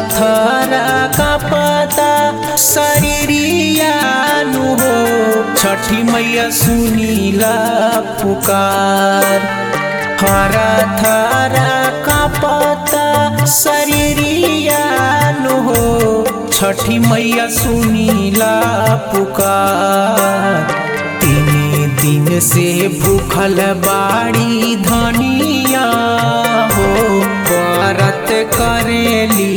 थरा कापता शरीरियानु हो छठी मैया सुनीला पुकार हरा थरा कापता शरीरियानु हो छठी मैया सुनीला पुकार तीन दिन से भूखल बाड़ी धनिया हो व्रत करेली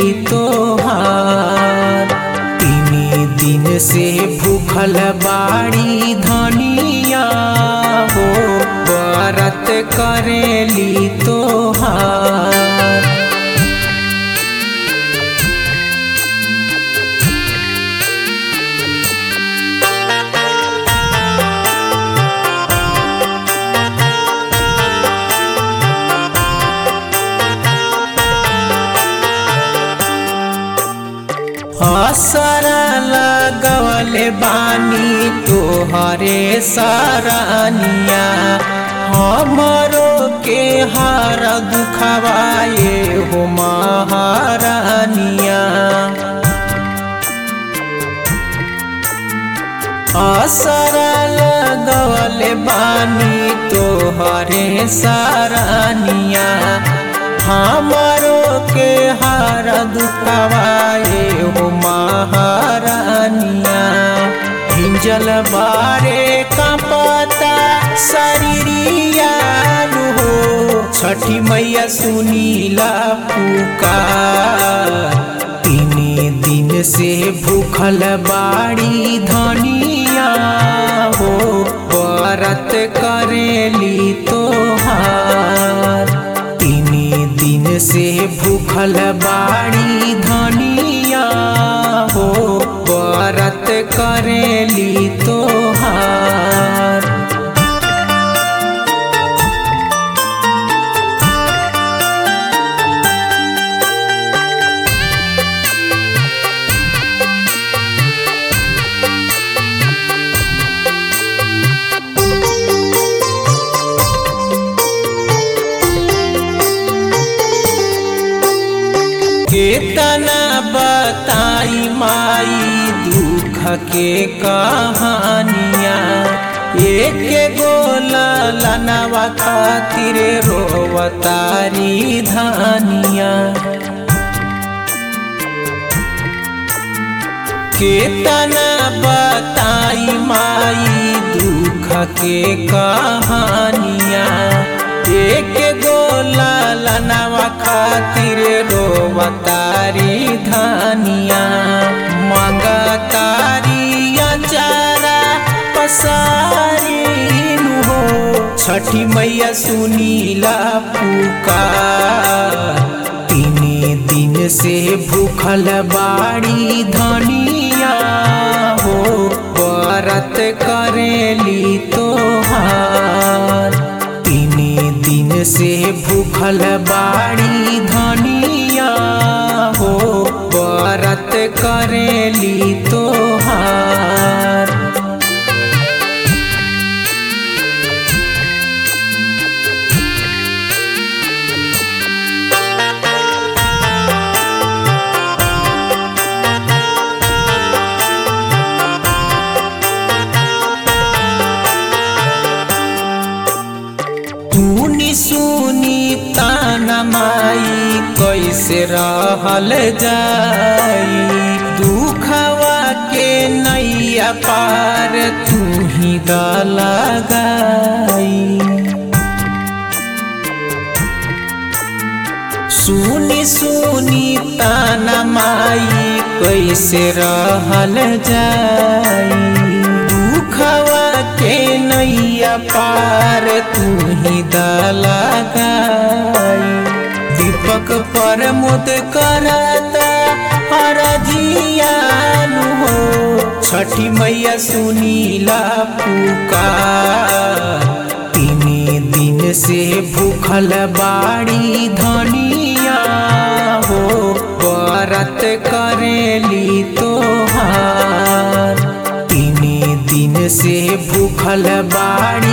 तोहार तीन दिन से भूखल बाड़ी धनिया हो व्रत करेली तोहार असरा लगवले बानी तोहरे सरानिया हमरो के हार दुखवाए हो महारानिया असरा लगवले बानी तोहरे सरानिया हमारो के हार दुखवाए हो महारानिया हिंजल बारे का पता शरीरिया हो छठी मैया सुनीला पुकार तीन दिन से भूखल बाड़ी धनिया हो व्रत करेली तोहार तीन दिन से भूखल बाड़ी धनिया हो व्रत करेली तोहार केतना बताई माई दुख के कहानिया एक गोला लनवा खातिर रोवतारी धानिया केतना बताई माई दुख के कहानिया एक गोला लनवा खातिर रोवतारी धानिया मंगतारी अचारा पसारी हो छठी मैया सुनीला पुकार तीन दिन से भूखल बाड़ी धनिया हो व्रत करेली तोहार तीन दिन से भूखल बाड़ी धनिया हो व्रत करेली तोहार तूनी सुनी ताना माई कैसे रहल जाई दुखवा के नैया पार तू ही लगाई सुनी सुनी ताना माई कैसे रहल जाई दुखवा के नैया पार तू ही दलगाई दीपक पर मुद करता हरजियानु हो छठी मैया सुनीला पुकार तीन दिन से भूखल बाड़ी धनिया हो व्रत करेली तोहार तीन दिन से भूखल बाड़ी